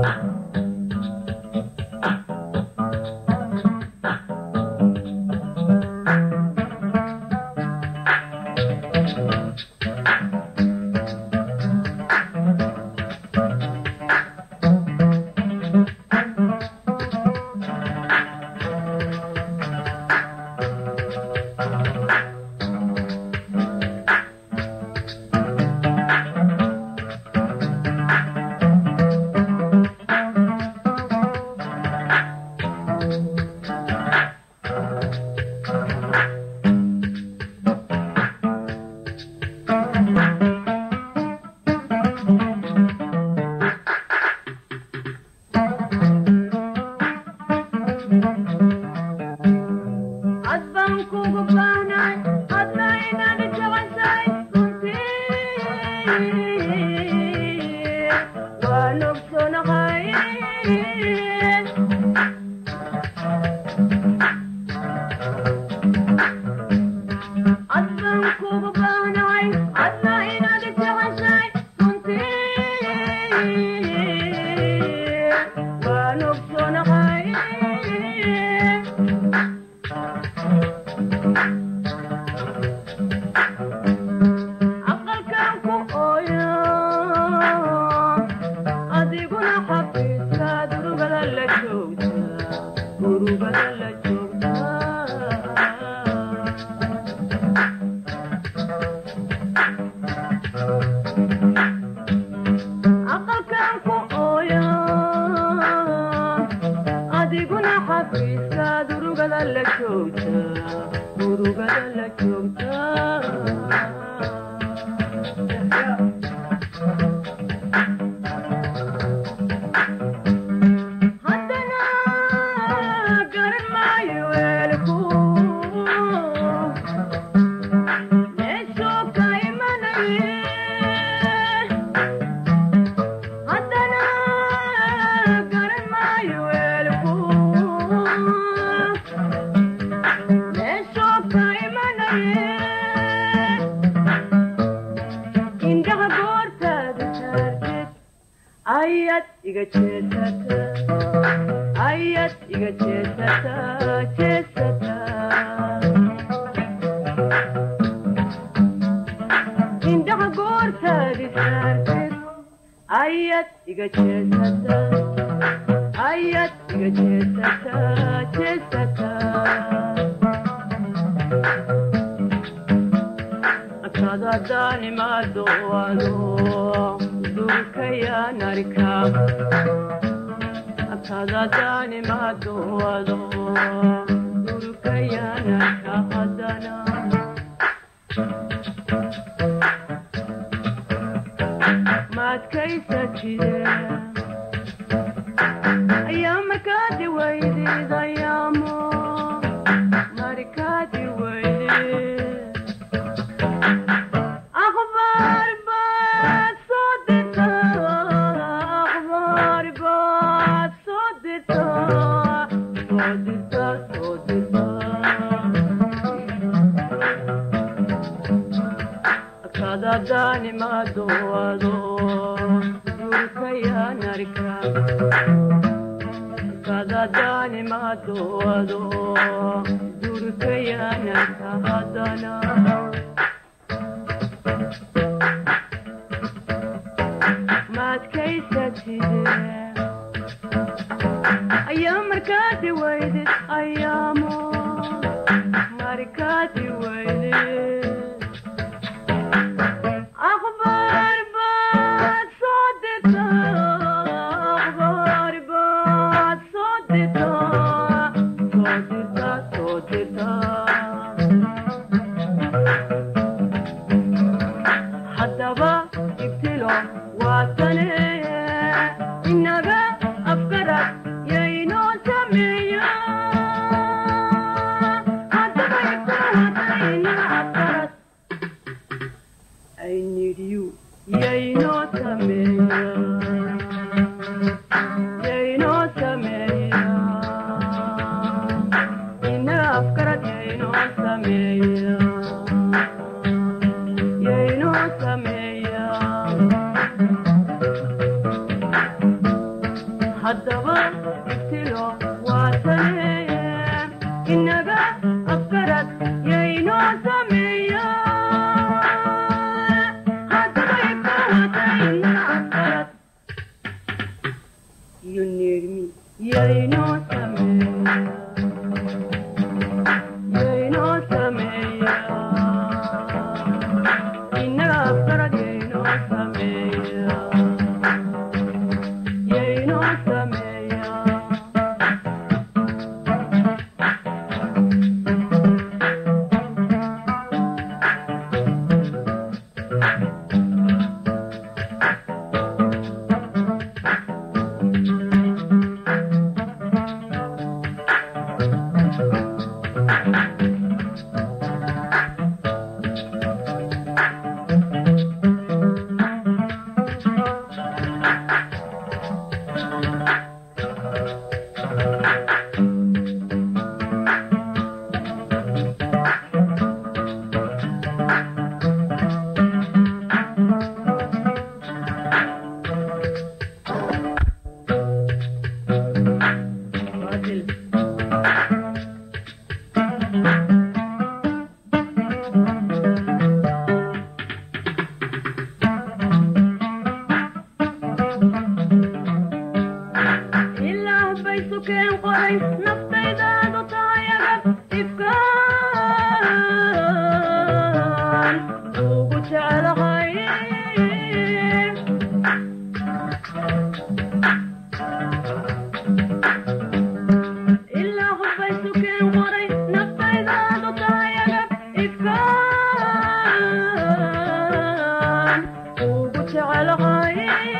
inaga afgarad yaynoo sameeya haddaba ibtilo waataneeye inaga afkarad yaynoo sameeya haddaba ibka wata inaga afkarad you need me yaynoo sameeya yaynoo sameeya inaga afkarad yaynoo sameeya yaynoo sameeya Fadil. ilaah bay sukeen qoray naftaydaadu tahay agab ifkaan ugu jeclahay ilaah bay sukeen qoray naftaydaadu tahay agab ifkaan ugu jeclahay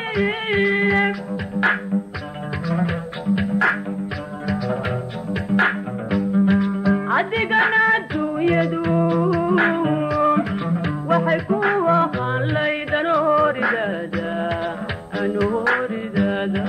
adigana adduunyadu waxay ku ahaan laydan horidaada anu horidaada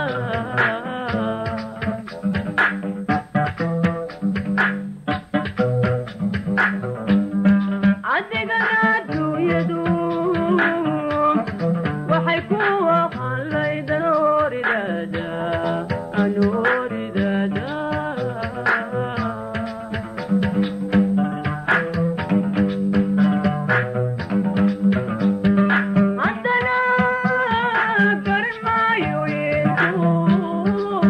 adigana adduunyadu waxay ku ahaan laydan horidaada anu horidaada haddana garan maayo yeesu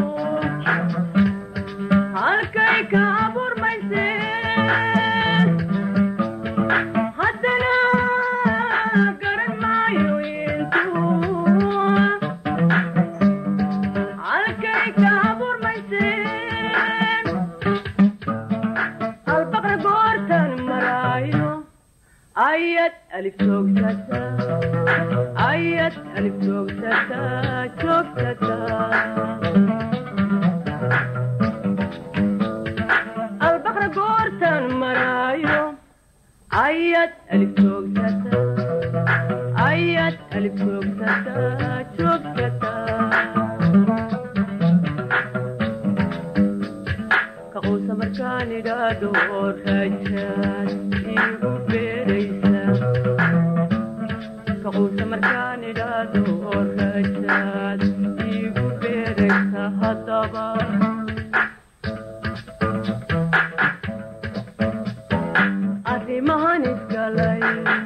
halkay ka abuurmayseen haddana garan maayo yeesu halkay ka abuurmayseen albaqra goortan maraayo ayad alif joogsata ayad alif joogsata joogsata albaqra goortan maraayo ayad alif joogsata ayad alif joogsata joogsata kaquusa markaan idhaadho rajaad igu beeraysa kaquusa markaan idhaadho rajaad igu beeraysa haddaba arrimahan isgalay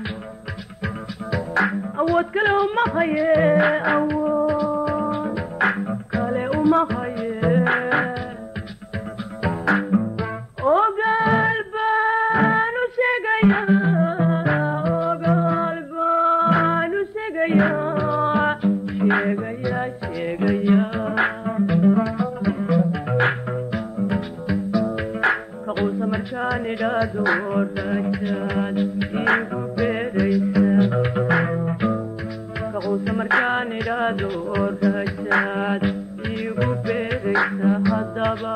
awood kale uma haye awood kale uma haye ogaal baan u sheegayaa ogaal baan u sheegayaa sheegayaa sheegayaa kaquusa markaan idhaado rajaad igu beeraysa kaquusa markaan idhaado rajaad igu beeraysa haddaba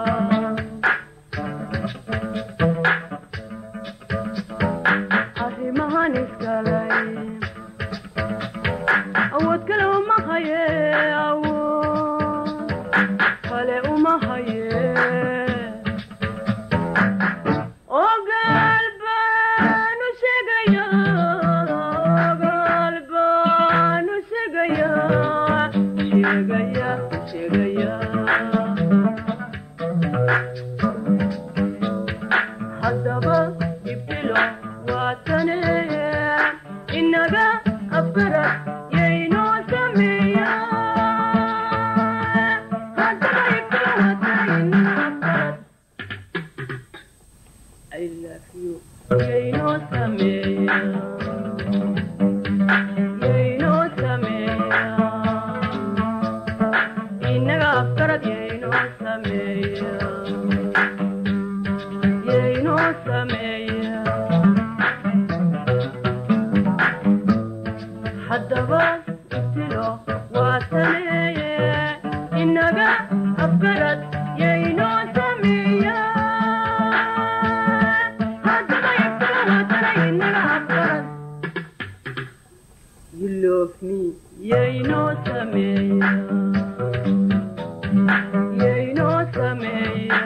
arrimahan isgalay awood kale uma haye awood kale uma haye ogaal baan u sheegayaa ogaal baan u sheegayaa sheegayaa sheegaya haddaba ibtilo waatane inaga afgarad yaynoo sameeya haddaba ibtilo waatane inaga afgarad I love you. Yaynoo sameeya yaynoo sameeya inaga afgarad yaynoo sameeya yaynoo sameeya haddaba ibtilo waa sameeye inaga afgarad yaynoo sameeya haddaba ibtilo waa sameeye inaga afgarad You love me, yaynoo sameeya yaynoo sameeya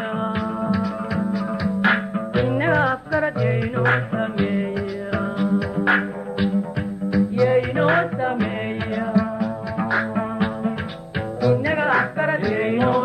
inaga afgarad yaynoo sameeya yaynoo sameeya inaga afgarad yaynoo